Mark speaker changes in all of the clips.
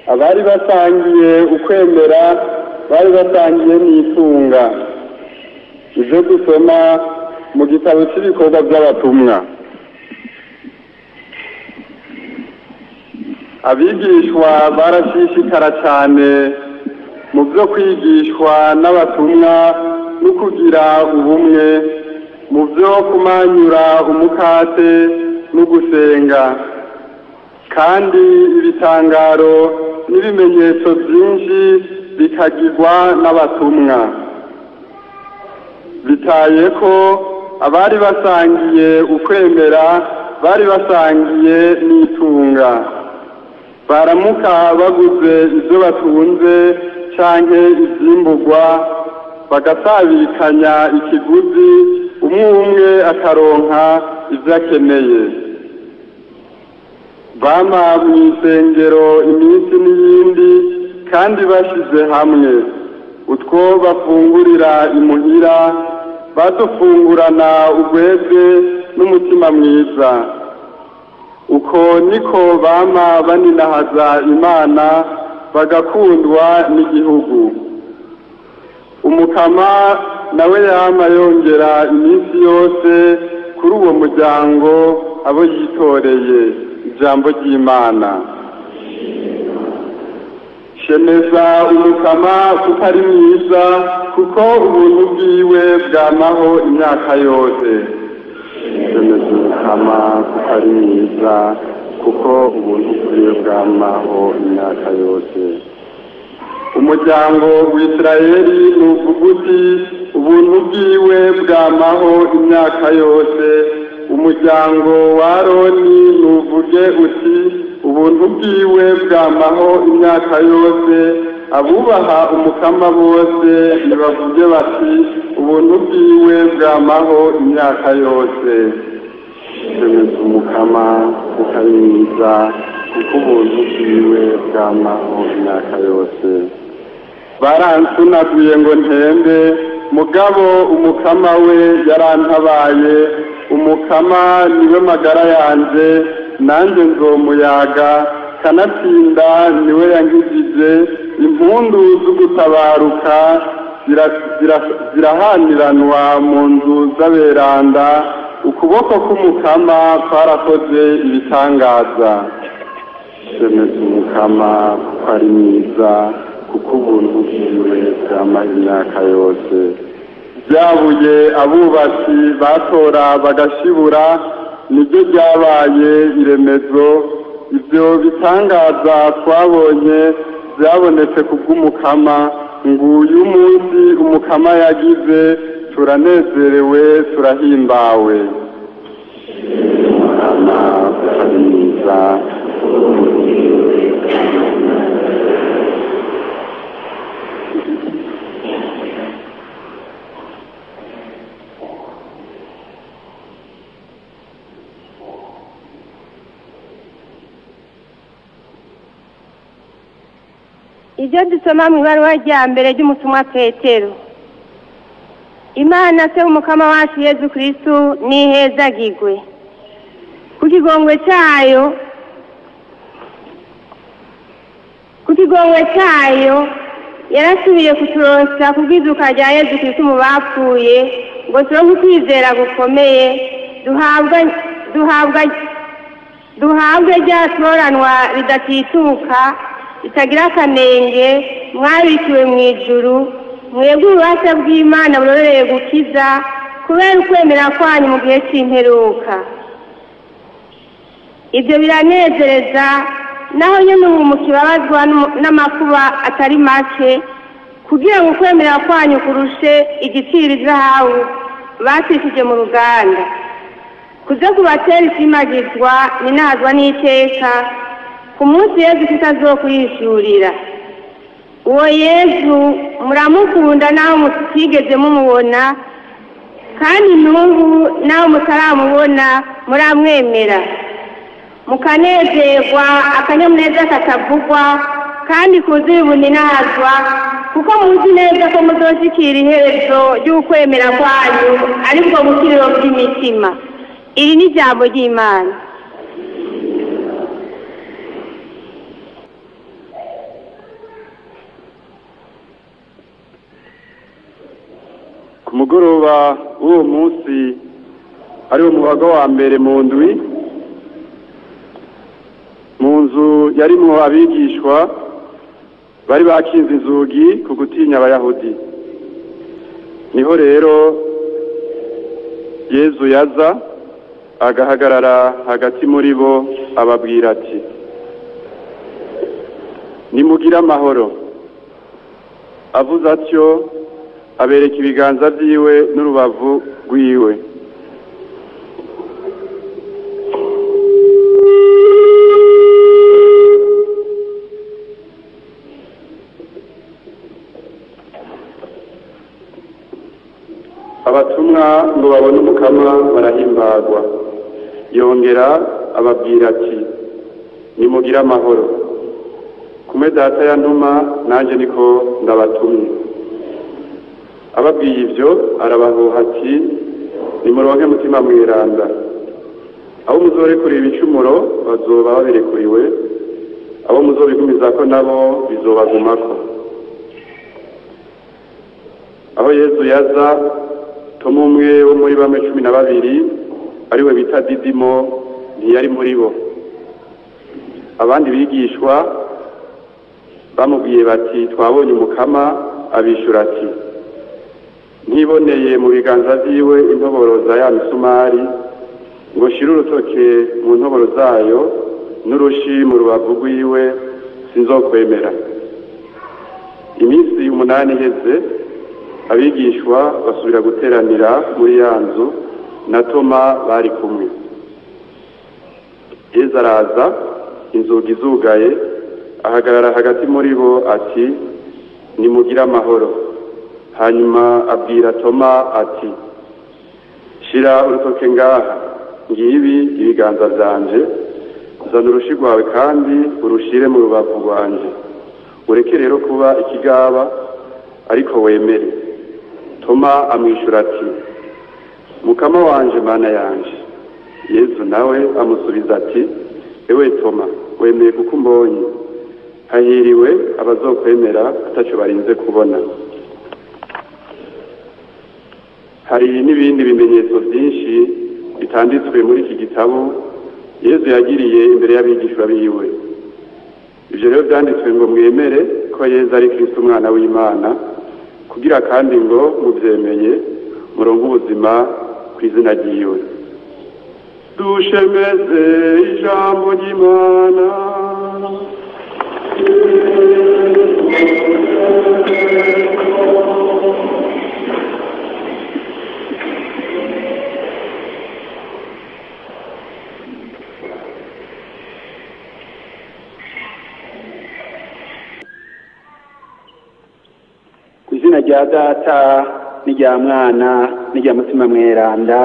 Speaker 1: abari basangiye ukwemera bari basangiye n'itunga ibyo dusoma mu gitabo cy'ibikorwa by'abatumwa abigishwa barashishikara cyane mu byo kwigishwa n'abatumwa no kugira ubumwe mu byo kumanyura umukate no gusenga kandi ibitangaro n'ibimenyetso byinshi bikagirwa n'abatumwa bitaye ko abari basangiye ukwemera bari basangiye n'itunga baramuka baguze ibyo batunze canke ivyimburwa bagasabikanya ikiguzi umwe umwe akaronka ivyo akeneye bama mu isengero iminsi n'iyindi kandi bashize hamwe utwo bafungurira imuhira badufungurana ugweze n'umutima mwiza uko niko bama baninahaza imana bagakundwa n'igihugu umukama nawe yama yongera iminsi yose kuri uwo muryango abo yitoreye ijambo ry'imana shemeza umukama kuko ari mwiza kuko ubuntu bwiwe bwamaho imyaka yose shemeza umukama kuko ari mwiza kuko ubuntu bwiwe bwamaho imyaka yose umuryango w'isirayeli ni uvuguti ubuntu bwiwe bwamaho imyaka yose umuryango wa aroni nuvuge uti ubuntu bwiwe bwamaho imyaka yose abubaha umukama bose nibavuge bati ubuntu bwiwe bwamaho imyaka yose shemeza umukama kuko ari mwiza kuko ubuntu bwiwe bwamaho imyaka yose baransunaguye ngo ntembe mugabo umukama we yarantabaye umukama niwe magara yanje nanjye nzomuyaga kanatsinda niwe yankijije impundu z'ugutabaruka zirahaniranwa mu nzu z'aberanda ukuboko k'umukama kwarakoze ibitangaza shemeza umukama kuko ari mwiza kuko ubuntu bwiwe bwamaze imyaka yose byabuye abubatsi batora bagashibura nibyo byabaye iremezo ibyo bitangaza twabonye byabonetse ku bw'umukama nguyu munsi umukama yagize turanezerewe turahimbawe umukama ari mwiza
Speaker 2: ibyo dusoma mu ibaruwa rya mbere ry'umutumwa petero imana se umukama wacu yezu kirisitu n'ihezagigwe ku kigongwe cyayo ku kigongwe cyayo yarasubiye kuturonsa kubwiduka rya yezu kirisitu mu bapfuye ngo turonke ukwizera gukomeye duhabwa duhabwa duhabwe rya toranwa ridatituka ritagira akanenge mwabikiwe mu ijuru mwebwe ububasha bw'imana burorereye gukiza kubera ukwemera kwanyu mu gihe cy'imperuka ibyo biranezereza naho nyine ubu mukibabazwa n'amakuba atari make kugira ngo ukwemera kwanyu kurushe igiciro izahabu bacishije mu ruganda kuze kubatera ishimagizwa ninazwa n'iteka ku munsi yezu tutazokuyishyurira uwo yezu muramukunda nawe mutigeze mumubona kandi n'ubu nawe mutaramubona muramwemera mukanezerwa akanyamuneza katavugwa kandi kuzuye ubuninazwa kuko muzi neza ko muzoshyikira iherezo ry'ukwemera kwanyu aribwo bukiriro bw'imitima iri ni ijambo ry'imana
Speaker 1: ku mugoroba w'uwo munsi ariwo mubaga wa mbere mu ndwi mu nzu yarimwo abigishwa bari bakinze inzugi ku gutinya abayahudi niho rero yezu yaza agahagarara hagati muri bo ababwira ati nimugire amahoro avuze atyo abereka ibiganza vyiwe n'urubavu rwiwe abatumwa ngo babone umukama barahimbagwa yongera ababwira ati nimugire amahoro kumwe data yantuma nanjye niko ndabatumye ababwiye ibyo arabahuha ati nimuronke mutima mweranda abo muzorekurira ibicumuro bazoba babirekuriwe abo muzobigumizako nabo bizobagumako aho yezu yaza tomu umwe wo muri bamwe cumi na babiri ariwe bita didimo ntiyari muri bo abandi bigishwa bamubwiye bati twabonye umukama abishyura ati ntiboneye mu biganza byiwe intoboro za ya misumari ngo shire urutoke mu ntoboro zayo n'urushi mu rubavu rwiwe sinzokwemera iminsi umunani iheze abigishwa basubira guteranira muri ya nzu na toma bari kumwe yezu araza inzugi zugaye ahagarara hagati muri bo ati nimugire amahoro hanyuma abwira toma ati shira urutoke ngaha ngibi ibiganza byanje zana urushi rwawe kandi urushire mu rubavu rwanje ureke rero kuba ikigaba ariko wemere toma amwishyura ati mukama wanje mana yanje yezu nawe amusubiza ati ewe toma wemeye kuko umbonye hahiriwe abazokwemera atacyo barinze kubona hari n'ibindi bimenyetso byinshi bitanditswe muri iki gitabo yezu yagiriye imbere y'abigishwa biwe ibyo rero byanditswe ngo mwemere ko yezu ari kirisito umwana w'imana kugira kandi ngo mubyemeye murongo ubuzima ku izina ryiwe dushemeze ijambo ry'imana
Speaker 3: ku izina rya data n'irya mwana n'irya mutima mweranda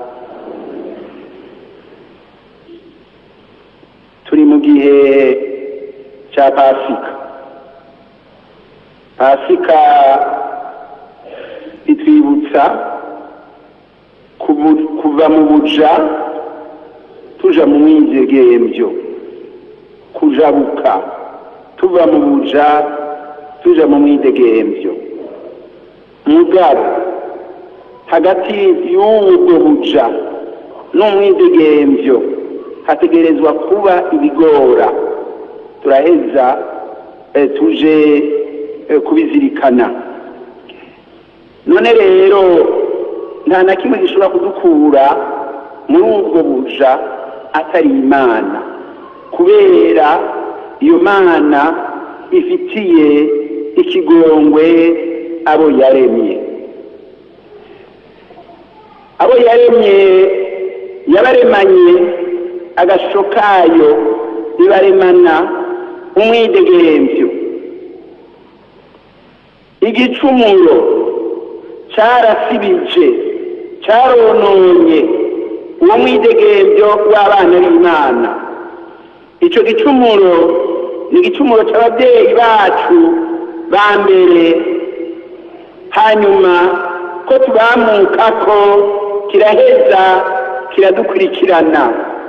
Speaker 3: turi mu gihe cya pasika pasika itwibutsa kubu- kuva mu buja tuja mu mwidegemvyo kujabuka tuva mu buja tuja mu mwidegemvyo mugabo hagati y'ubwo buja n'umwidegemvyo hategerezwa kuba ibigora turaheza eh, tuje eh, kubizirikana none rero nta na kimwe gishobora kudukura muri ubwo buja atari imana kubera iyo mana ifitiye ikigongwe abo yaremye abo yaremye yabaremanye agashusho kayo ibaremana umwidegemvyo igicumuro carasibije carononye uwo mwidegemvyo w'abana b'imana ico gicumuro ni igicumuro c'abavyeyi bacu ba mbere hanyuma ko tubamukako kiraheza kiradukurikirana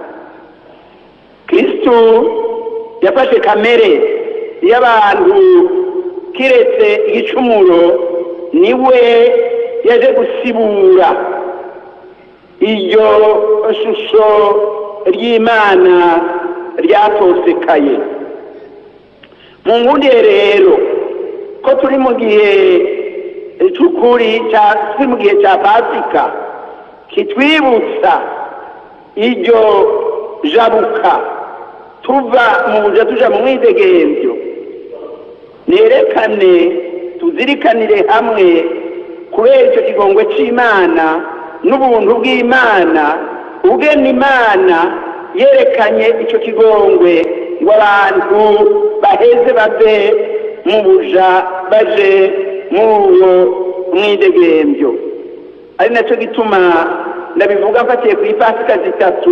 Speaker 3: kristu yafashe kamere y'abantu kiretse igicumuro niwe yaje gusibura iryo shusho ry'imana ryatosekaye mu nkundiye rero ko turi mu gihe cy'ukuri turi mu gihe cya pasika kitwibutsa iryo jabuka tuva mu buja tuja mu mwidegemvyo nerekane tuzirikanire hamwe kubera icyo kigongwe c'imana n'ubuntu bw'imana ugena imana yerekanye icyo kigongwe ngo abantu baheze bave mu buja baje muri uwo mwidegemvyo ari nacyo gituma ndabivuga mfatiye ku ipasika zitatu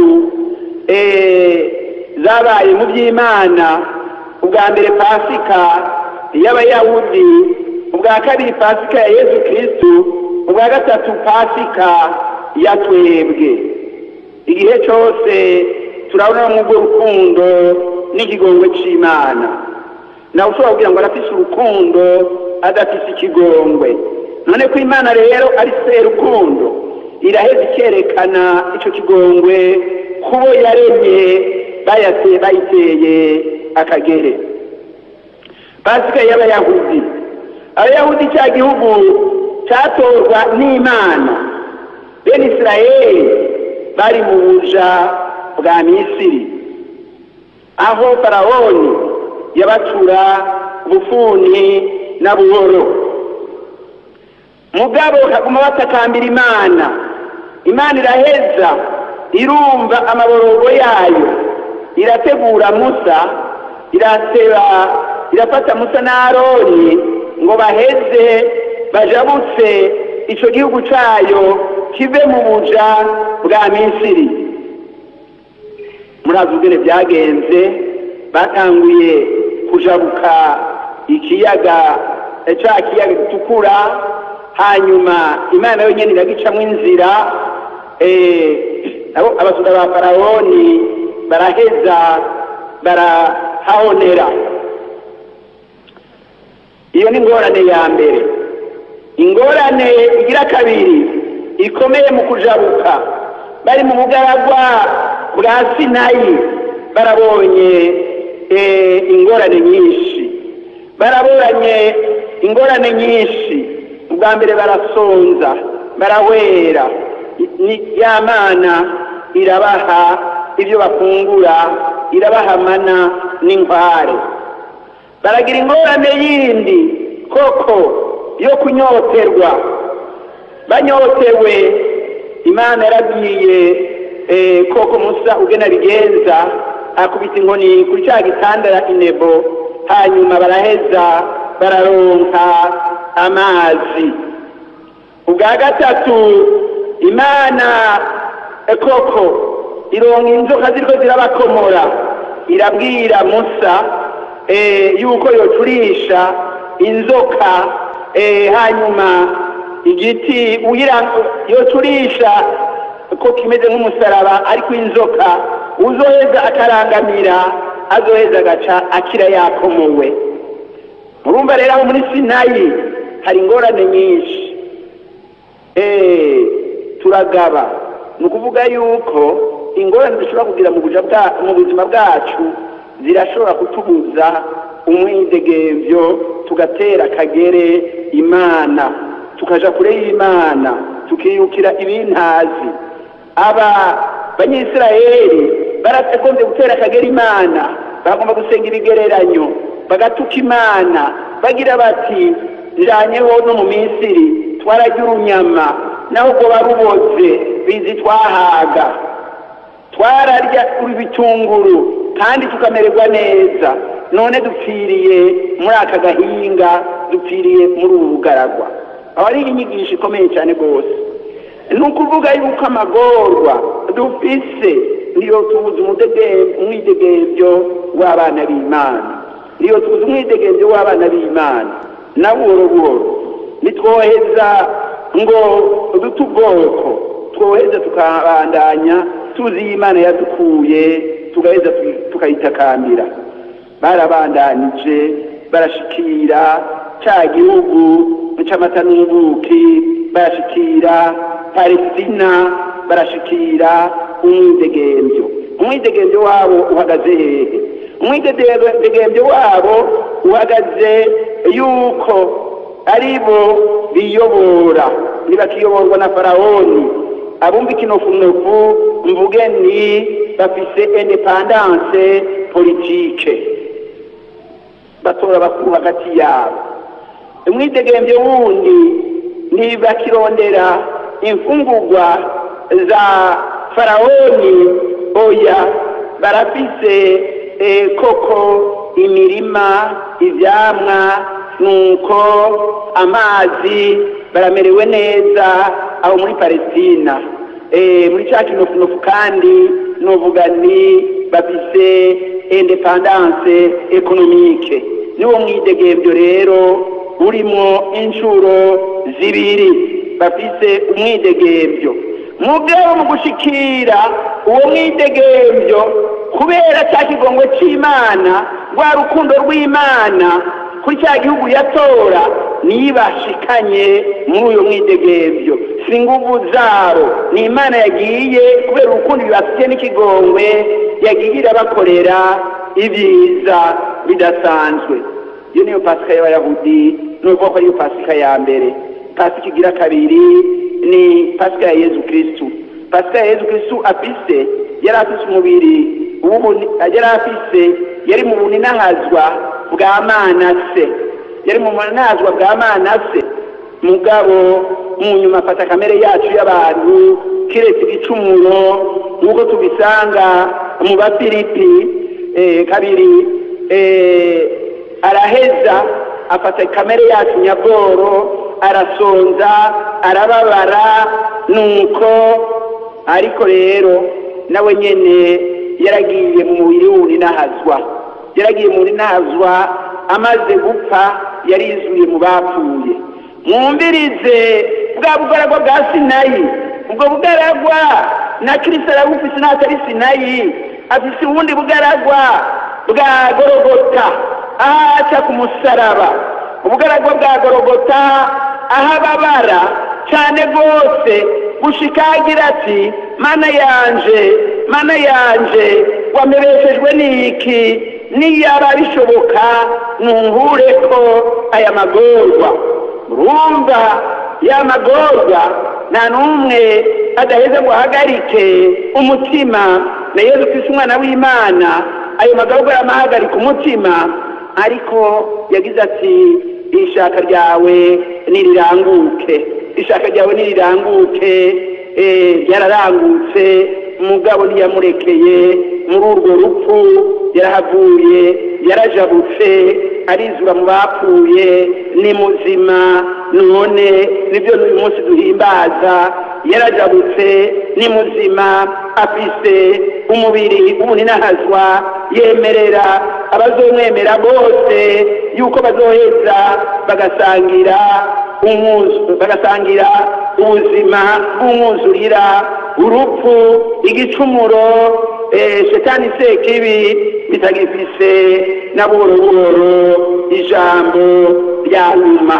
Speaker 3: zabaye mu by'imana ubwa mbere pasika y'abayahudi ubwa kabiri pasika ya yezu kirisitu ubwa gatatu pasika ya twebwe igihe cyose turabona mu urwo rukundo n'ikigongwe cy'imana nawe ushobora kugira ngo arafise urukundo adafise ikigongwe none ko imana rero ari se rukundo iraheza ikerekana icyo kigongwe kubo yaremye bayateye bayiteye akagere pasika y'abayahudi abayahudi cya gihugu cyatorwa n'imana bene isirayeli bari mu buja bwa misiri aho farawoni yabacura bufuni na buhoro mugabo kaguma batakambira imana imana iraheza irumva amaborogo yayo irategura musa irateba irafata musa na aroni ngo baheze bajabutse icyo gihugu cyayo kive mu buja bwa misiri murazi ubwene byagenze batanguye kujabuka ikiyaga cya kiyaga gitukura hanyuma imana yonyine iragicamo inzira abasura ba farawoni baraheza barahahonera iyo ni ingorane ya mbere ingorane igira kabiri ikomeye mu kujabuka bari mu bugaragwa bwa sinayi barabonye ingorane nyinshi baraburanye ingorane nyinshi ubwa mbere barasonza barahwera ya mana irabaha ibyo bafungura irabaha amana n'inkware baragira ingorane yindi koko yo kunyoterwa banyotewe imana yarabwiye koko musa ugena bigenza akubita inkoni kuri cya gitanda inebo hanyuma baraheza bararonka amazi ubwa gatatu imana koko ironka inzoka ziriko zirabakomora irabwira musa yuko yocurisha inzoka hanyuma igiti yocurisha ko kimeze nk'umusaraba ariko inzoka uzoheza akarangamira azoheza agaca akira yakomowe murumva rero aho muri sinayi hari ingorane nyinshi turagaba ni ukuvuga yuko ingorane dushobora kugira mu buzima bwacu zirashobora kutubuza umwidegemvyo tugatera akagere imana tukaja kure y'imana tukiyukira ibintazi aba banyisirayeli baragombye gutera akagera imana bagomba gusenga ibigereranyo bagatuka imana bagira bati njanyeho no mu misiri twararya urunyama naho ubwo baruboze bizi twahaga twararya ibitunguru kandi tukamererwa neza none dupfiriye muri aka gahinga dupfiriye muri ubu bugaragwa aho ari inyigisho ikomeye cyane rwose ni ukuvuga yuko amagorwa dufise niyo tubuze umwidegemvyo w'abana b'imana niyo tubuze umwidegemvyo w'abana b'imana na buhoro buhoro nitwoheza ngo dute ubwoko twoheza tukabandanya tuzi imana yadukuye tugaheza tukayitakambira barabandanije barashikira cya gihugu cy'amata n'ubuki barashikira palestina barashikira umwidegemvyo umwidegemvyo wabo uhagaze hehe umwidegemvyo wabo uhagaze yuko ari bo biyobora ntibakiyoborwa na farawoni abumva ikinofunofu mvuge ni bafise independance politike batora bakuru hagati yabo umwidegemvyo wundi ntibakirondera imfungurwa za farawoni oya barafise eh, koko imirima ivyamwa nuko amazi baramerewe neza aho muri palestina eh, muri ca kinofunofu kandi novuga ni bafise independance ekonomike niwo mwidegemvyo rero urimo inshuro zibiri bafise umwidegemvyo mugabo mu gushikira uwo mwidegemvyo kubera cya kigongwe c'imana rwa rukundo rw'imana kuri cya gihugu yatora nibashikanye muri uyo mwidegemvyo si nguvu zabo ni imana yagiye kubera urukundo bibafitiye n'ikigongwe yagiye irabakorera ibyiza bidasanzwe iyo niyo pasika y'abayahudi ni ukuvuga ko ariyo pasika ya mbere pasika igira kabiri ni pasika ya yezu kirisitu pasika ya yezu kirisitu afise yari afise umubiri yari afise yari mu buninahazwa bwa manase yari mu buninahazwa bwa manase mugabo mu nyuma afata kamere yacu y'abantu kiretse igicumuro nk'uko tubisanga mu bafilipi kabiri araheza afata kamere yacu nyabworo arasonza arababara nuko ariko rero nawe nyene yaragiye mu mubiri w'ubuninahazwa yaragiye mu buninahazwa amaze gupfa yarizuye mu bapfuye mwumvirize bwa bugaragwa bwa sinayi ubwo bugaragwa na kirisito arabufise n'atari sinayi afise ubundi bugaragwa bwa gorogota ahaca ku musaraba ubugaragwa bwa gorogota aho ababara cyane rwose gushikagira ati mana yanje mana yanje wamebeshejwe n'iki niyaba bishoboka ntuhure ko aya magorwa urumva ya magorwa nta n'umwe adaheza ngo ahagarike umutima na yezu kristo umwana w'imana ayo magorwa yamahagarika umutima ariko yagize ati ishaka ryawe niriranguke ishaka ryawe niriranguke yararangutse umugabo ntiyamurekeye muri urwo rupfu yarahavuye yarajabutse arizura mu bapfuye ni muzima none nibyo n'uyu munsi duhimbaza yarajabutse ni muzima afise umubiri w'umuninahazwa yemerera abazomwemera bose yuko bazoheza bagasangira bagasangira ubuzima bw'umwuzurira urupfu igicumuro shetani sekibi bitagifise na buhoro buhoro ijambo rya nyuma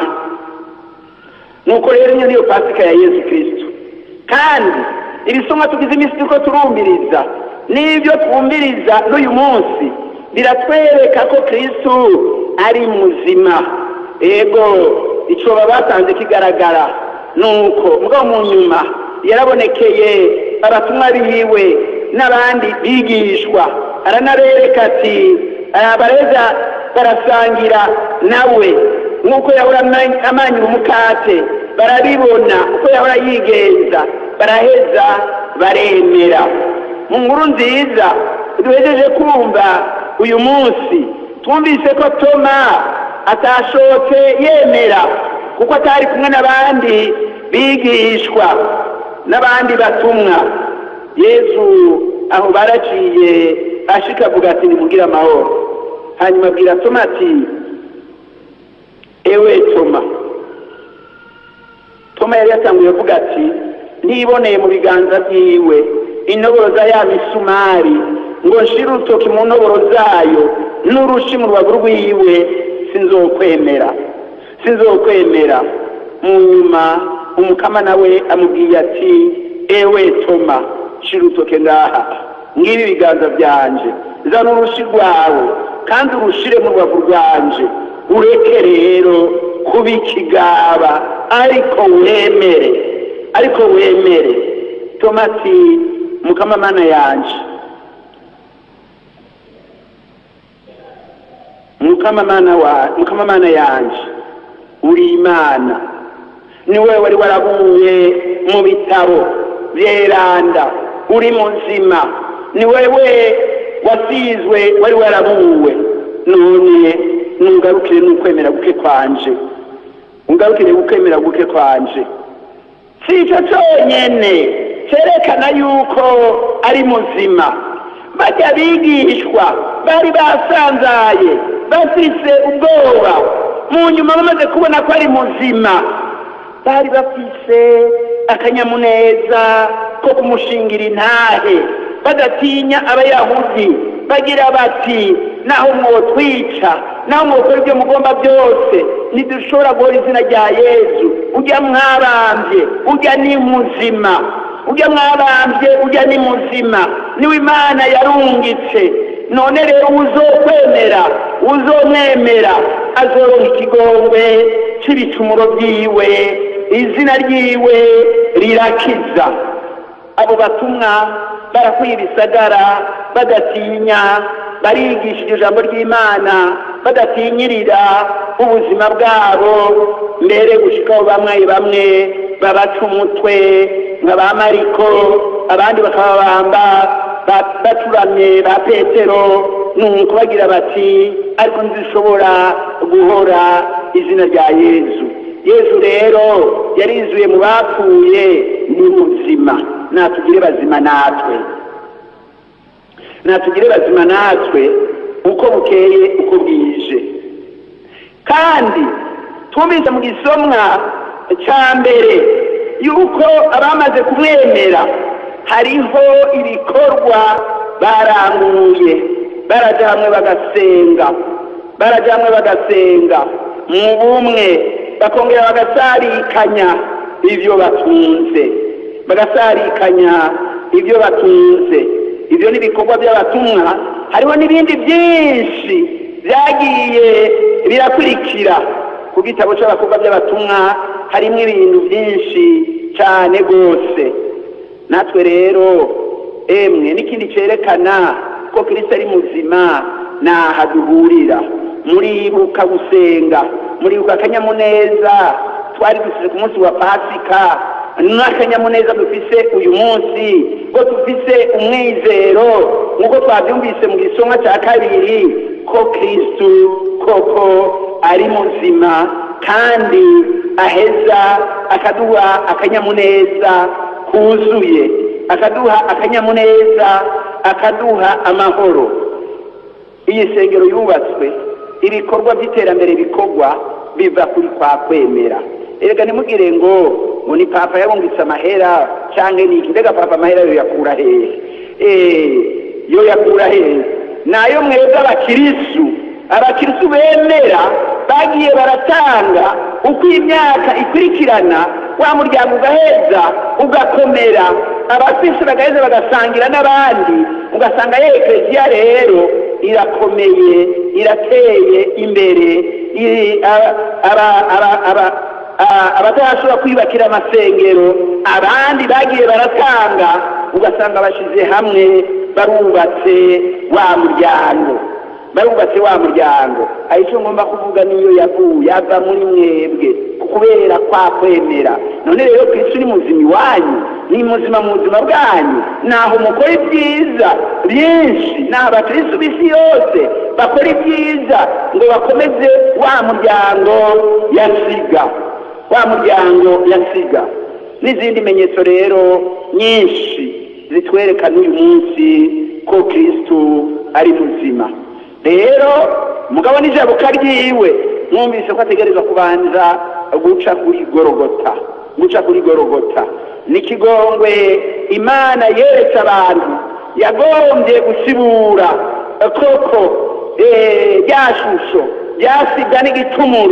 Speaker 3: nuko rero iyo niyo pasika ya yesu kirisito kandi ibisomwa tugize iminsi turiko turumviriza n'ibyo twumviriza n'uyu munsi biratwereka ko kristo ari muzima ego icyo baba batanze kigaragara nuko mugabo mu nyuma yarabonekeye abatumwa biwe n'abandi bigishwa aranabereka ati bareza barasangira nawe nk'uko yahora amanyura umukate barabibona uko yahora yigenza baraheza baremera mu nkuru nziza duhejeje kumva uyu munsi twumvise ko toma atashotse yemera kuko atari kumwe n'abandi bigishwa n'abandi batumwa yesu aho baraciye ashika avuga ati nimugire amahoro hanyuma abwira toma ati ewe toma toma yari yatanguye avuga ati ntiboneye mu biganza byiwe intoboro za ya misumari ngo nshire urutoki mu ntoboro zayo n'urushi mu rubavu rwiwe sinzokwemera sinzokwemera mu nyuma umukama nawe amubwiye ati ewe toma shira urutoke ngaha ngibi ibiganza byanje zana urushi rwawe kandi urushire mu rubavu rwanje ureke rero kuba ikigaba ariko wemere ariko wemere toma ati mukama mana yanje mukama mana wa mukama mana yanje uri imana ni wowe wari warabuye mu bitabo byeranda uri muzima ni wewe wasizwe wari warabuwe none nungarukire n'ukwemera guke kwanje ungarukire gukwemera guke kwanje si icyo cyonyine cyerekana yuko ari muzima bajya bigishwa bari basanzaye bafise ubwoba mu nyuma bamaze kubona ko ari muzima bari bafise akanyamuneza ko kumushingira intahe badatinya abayahudi bagira bati naho mwotwica naho mwokora ibyo mugomba byose ntidushobora guhora izina rya yezu ujya mwabambye ujya ni muzima ujya mwabambye ujya ni muzima niwe imana yarungitse none rero uzokwemera uzomwemera azoronka ikigongwe c'ibicumuro byiwe izina ryiwe rirakiza abo batumwa barakwiye ibisagara badatinya barigisha iryo jambo ry'imana badatinyirira ubuzima bwabo mbere gushikaho bamwe bamwe babaca umutwe nka ba mariko abandi bakababamba bacuramye ba petero nuko bagira bati ariko ntizishobora guhora izina rya yezu yezu rero yarizuye mu bapfuye ni muzima natugire bazima natwe natugire bazima natwe uko bukeye uko bwije kandi twumvise mu gisomwa cya mbere yuko abamaze kumwemera hariho ibikorwa baranguye baraja hamwe bagasenga baraja hamwe bagasenga mu bumwe bakongera bagasarikanya ibyo batunze bagasarikanya ibyo batunze ibyo ni ibikorwa by'abatumwa hariho n'ibindi byinshi byagiye birakurikira ku gitabo cy'abakorwa by'abatumwa harimo ibintu byinshi cyane rwose natwe rero emwe n'ikindi cyerekana ko kirisita ari muzima naha duhurira muribuka gusenga muribuka akanyamuneza twari dusize ku munsi wa pasika n'akanyamuneza dufise uyu munsi ko dufise umwizero nk'uko twabyumvise mu gisomwa cya kabiri ko kirisitu koko ari muzima kandi aheza akaduha akanyamuneza kuzuye akaduha akanyamuneza akaduha amahoro iyi sengero yubatswe ibikorwa by'iterambere bikorwa biva kuri kwa kwemera erega ntimugire ngo ngo ni papa yabungitse amahera cyangwa ni iki mbega papa amahera yo yakura hehe yo yakura hehe nayo mwebwe abakirisu abakirisu bemera bagiye baratanga uko imyaka ikurikirana wa muryango ugaheza ugakomera abafise bagaheza bagasangira n'abandi ugasanga ye ekereziya rero irakomeye irateye imbere abatashobora kwiyubakira amasengero abandi bagiye baratanga ugasanga bashyize hamwe barubatse wa muryango barubatse wa muryango aho icyo ngomba kuvuga niyo yavuye ava muri mwebwe kubera kwa kwemera none rero kristo ni muzima iwanyu ni muzima mu buzima bwanyu naho mukora ibyiza byinshi ni abakristo b'isi yose bakora ibyiza ngo bakomeze wa muryango yasiga wa muryango yasiga n'izindi menyetso rero nyinshi zitwereka n'uyu munsi ko kristo ari muzima rero mugabo n'ijabuka ryiwe mwumvise ko ategerezwa kubanza guca kuri gorogota guca kuri gorogota n'ikigongwe imana yeretse abantu yagombye gusibura koko rya shusho ryasiga n'igicumuro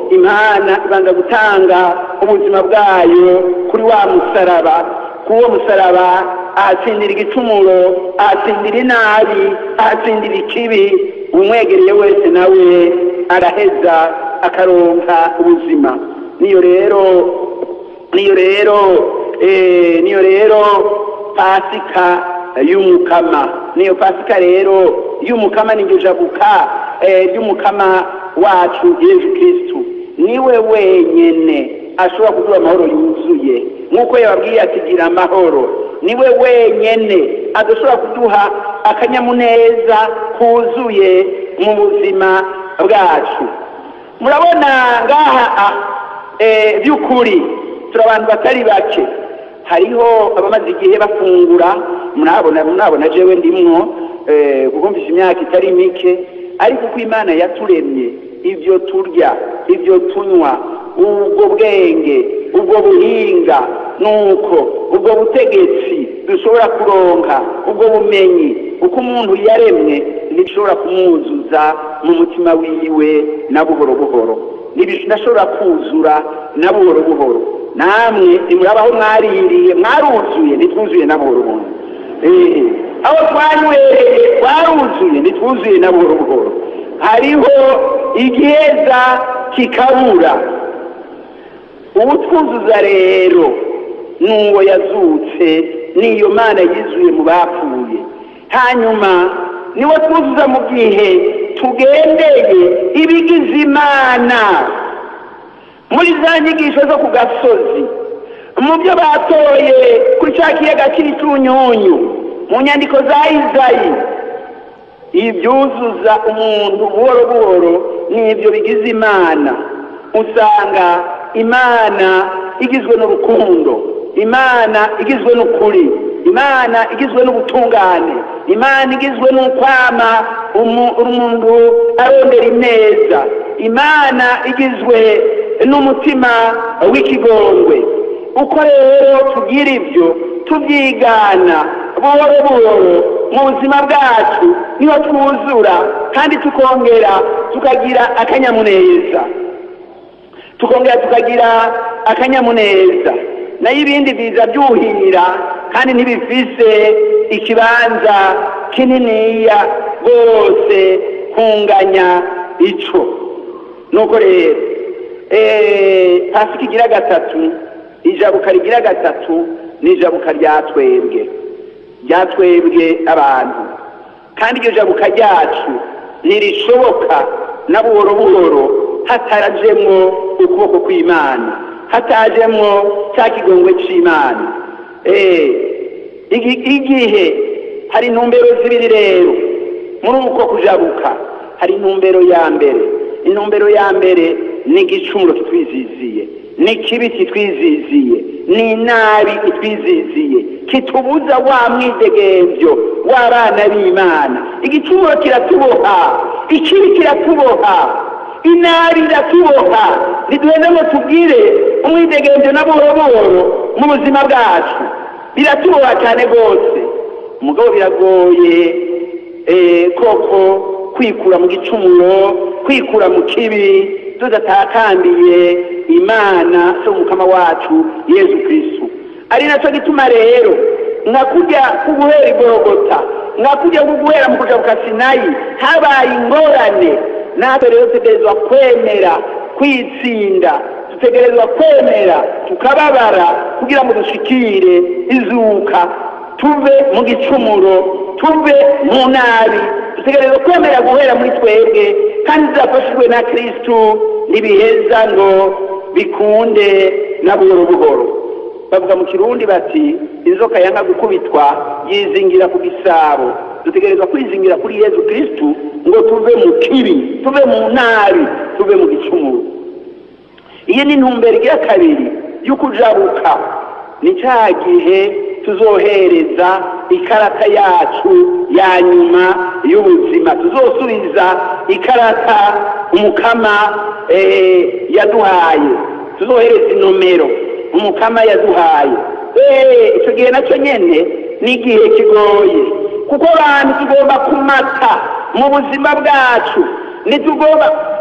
Speaker 3: imana ibanza gutanga ubuzima bwayo kuri wa musaraba kuri uwo musaraba ahatsindira igicumuro ahatsindira inabi ahatsindira ikibi umwegereye wese nawe araheza akaronka ubuzima niyo rero niyo rero eh, niyo rero pasika y'umukama niyo pasika rero y'umukama niryo jabuka eh, ry'umukama wacu yesu kristu niwe wenyene ashobora kuduha amahoro yuzuye nk'uko yababwiye ati gira amahoro niwe wenyene adashobora kuduha akanyamuneza kuzuye mu buzima bwacu murabona ngaha eh, by'ukuri turi abantu batari bake hariho abamaze igihe bafungura murabona murabona jewe ndimwo eh, kuko mfise imyaka itari mike ariko uko imana yaturemye ibyo turya ibyo tunywa ubwo bwenge ubwo buhinga nuko ubwo butegetsi dushobora kuronka ubwo bumenyi uko umuntu yaremwe ntibishobora kumwuzuza mu mutima wiwe na buhoro buhoro ntibishobora kuzura na buhoro buhoro namwe nimurabaho mwaririye mwaruzuye ntitwuzuye na buhoro buhoro Eh, aho twanywereye twaruzuye ntitwuzuye na buhoro buhoro hariho igiheza kikabura uwutwuzuza rero n'uwo yazutse n'iyo mana yizuye mu bapfuye hanyuma niwo twuzuza mu gihe tugendeye ibigize imana muri za nyigisho zo ku gasozi mu byo batoye kuri cya kiyaga cy'ibitunyunyu mu nyandiko za izayi ibyuzuza umuntu buhoro buhoro n'ibyo bigize imana usanga imana igizwe n'urukundo imana igizwe n'ukuri imana igizwe n'ubutungane imana igizwe n'ukwama umu- umuntu arondera ineza imana igizwe n'umutima w'ikigongwe uko rero tugira ibyo tubyigana buhoro buhoro mu buzima bwacu niho twuzura kandi tukongera tukagira akanyamuneza tukongera tukagira akanyamuneza nayo ibindi biza byuhira kandi ntibifise ikibanza kininiya rwose kunganya ico nuko rero eh, pasika igira gatatu ijabuka rigira gatatu ni ijabuka rya twebwe rya twebwe abantu kandi iryo jabuka ryacu ntirishoboka na buhoro buhoro hatarajemwo ukuboko kw'imana hatajemwo cya kigongwe c'imana Eh, igi- igihe hari intumbero zibiri rero muri uko kujabuka hari intumbero ya mbere intumbero ya mbere ni igicumuro kitwiziziye ni ikibi kitwiziziye ni inabi itwiziziye kitubuza wa mwidegemvyo w'abana b'imana igicumuro kiratuboha ikibi kiratuboha inabi iratuboha ntiduheze ngo tubwire umwidegemvyo na buhoro buhoro mu buzima bwacu biratuboha cyane rwose umugabo biragoye eh, koko kwikura mu gicumuro kwikura mu kibi tudatakambiye imana so mukama wacu yezu kristu ari nacyo gituma rero nka kurya kuguhera igorogota nka kurya kuguhera mu kuja ku sinayi habaye ingorane natwe rero dutegerezwa kwemera kwitsinda dutegerezwa kwemera tukababara kugira ngo dushikire izuka tuve mu gicumuro tuve mu nabi dutegerezwa kwemera guhera muri twebwe kandi zafashijwe na kristu ntibiheza ngo bikunde na buhoro buhoro bavuga mu kirundi bati inzoka yanga gukubitwa yizingira ku gisabo dutegerezwa kwizingira kuri yezu kristu ngo tuve mu kibi tuve mu nabi tuve mu gicumuro iyi ni intumbero igira kabiri y'ukujabuka ni cya gihe tuzohereza ikarata yacu ya nyuma y'ubuzima tuzosubiza ikarata umukama eh, yaduhaye tuzohereza inomero umukama yaduhaye Eh, icyo gihe nacyo nyene ni igihe kigoye kuko abantu tugomba kumata mu buzima bwacu ntitugomba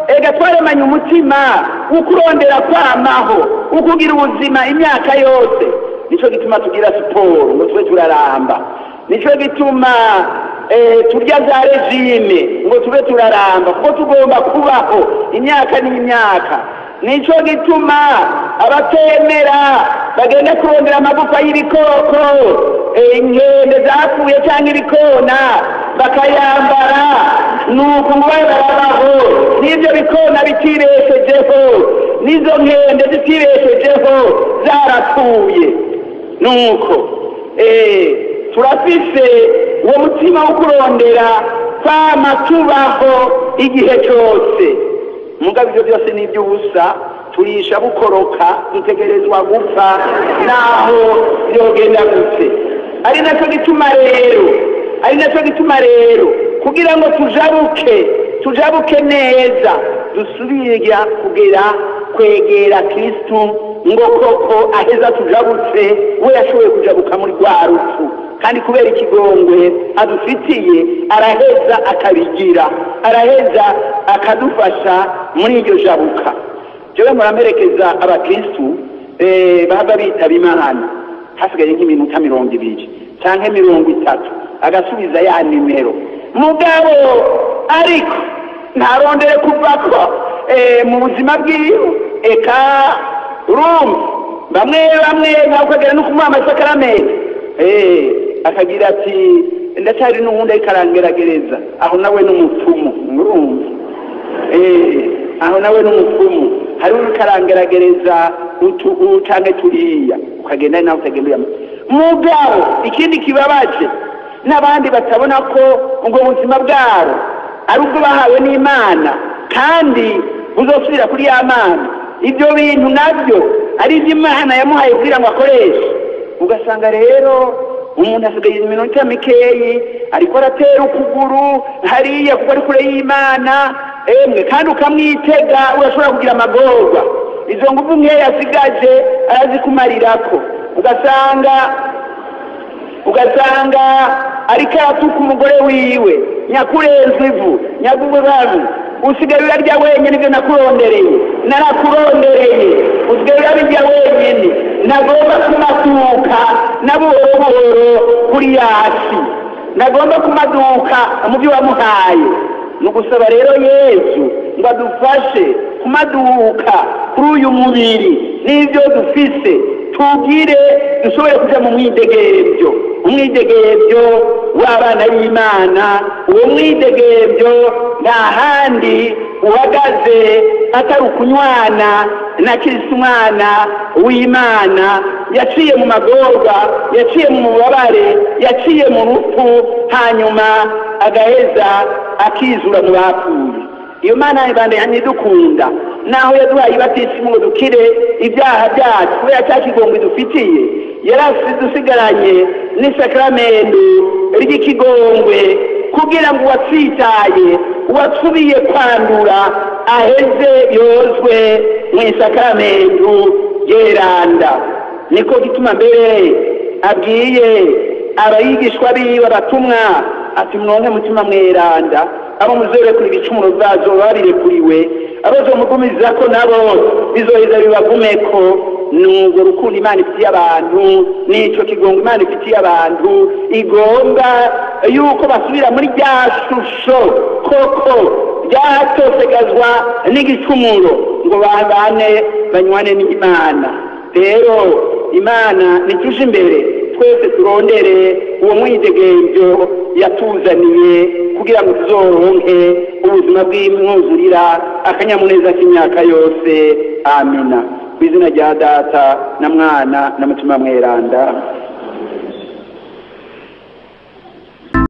Speaker 3: ega twaremanye umutima ukurondera kwamaho ukugira ubuzima imyaka yose nicyo gituma tugira siporo ngo tube turaramba nicyo gituma eh, turya za regime ngo tube turaramba kuko tugomba kubaho imyaka n'imyaka nicyo gituma abatemera bagenda kurondera amagufa y'ibikoko eh, inkende zapfuye cyangwa ibikona bakayambara nuko ngo babe barabaho n'ibyo bikona bitibeshejeho n'izo nkende zitibeshejeho zarapfuye nuko eh, turafise uwo mutima wo kurondera kwama tubaho igihe cyose mugabo ibyo byose ni iby'ubusa turisha bukoroka dutegerezwa gupfa naho byogenda gute ari nacyo gituma rero ari nacyo gituma rero kugira ngo tujabuke tujabuke neza dusubira kugera kwegera kristu ngo koko aheza tujabutse we yashoboye kujabuka muri rwa rupfu kandi kubera ikigongwe adufitiye araheza akabigira araheza akadufasha muri iryo jabuka jewe muramerekeza abakristu eh, baba bitaba imana hasigaye nk'iminota mirongo ibiri canke mirongo itatu agasubiza ya nimero mugabo ariko ntarondere kuvako eh, mu buzima bwiwe eka urumva bamwe bamwe ntakagera no kumuha amasakaramentu eh, akagira ati ndacyari n'uwundi ariko arangeragereza aho nawe n'umupfumu urumva eh, aho nawe n'umupfumu hari uri karangeragereza utu ucange turiya ukagenda nawe utagenda mugabo ikindi kibabaje n'abandi batabona ko ubwo buzima bwabo ari ubwo bahawe n'imana kandi buzosubira kuri ya mana ibyo bintu nabyo ari ibyo imana yamuhaye kugira ngo akoreshe ugasanga rero umuntu asigaye iminota mikeyi ariko aratera ukuguru hariya kuko ari kure y'imana emwe kandi ukamwitega urashobora kugira amagorwa izo ngufu nkeya asigaje arazikumarirako ugasanga ugasanga ariko aratuka umugore wiwe nyakurenza ivu nyagubabu usigaye urarya wenyine ibyo nakurondereye narakurondereye usigaye urabirya wenyine nagomba kumatuka na buhoro buhoro kuri yasi nagomba kumaduka mu byo wamuhaye ni ugusaba rero yesu ngo adufashe kumaduka kuri uyu mubiri n'ibyo dufise tugire dushobore kuja mu mwidegebyo umwidegebyo w'abana b'imana uwo mwidegebyo nta handi uhagaze atari ukunywana na kirisi umwana w'imana yaciye mu magorwa yaciye mu mubabare yaciye mu rupfu hanyuma agaheza akizura mu bapfuye iyo mana ibanda yanidukunda naho yaduhaye ibatisimu ngo dukire ibyaha byacu kubera cya kigongwe dufitiye yarasidusigaranye n'isakramentu ry'ikigongwe kugira ngo uwatsitaye uwasubiye kwandura aheze yozwe mu isakramentu yeranda niko gituma mbere abwiye abayigishwa biwe abatumwa ati mwonke mutima mweranda abo muzorekura ibicumuro byazo babirekuriwe abazomugumiza ko nabo bizoheza bibagumeko nubwo rukundo imana ifitiye abantu nico kigongo imana ifitiye abantu igomba yuko basubira muri rya shusho koko ryatosegazwa n'igicumuro ngo babane banywane n'imana rero imana nituje imbere twese turondere uwo mwidegemvyo yatuzaniye kugira ngo tuzoronke ubuzima bw'imwuzurira akanyamuneza k'imyaka yose amina ku izina rya data na mwana na mutima mweranda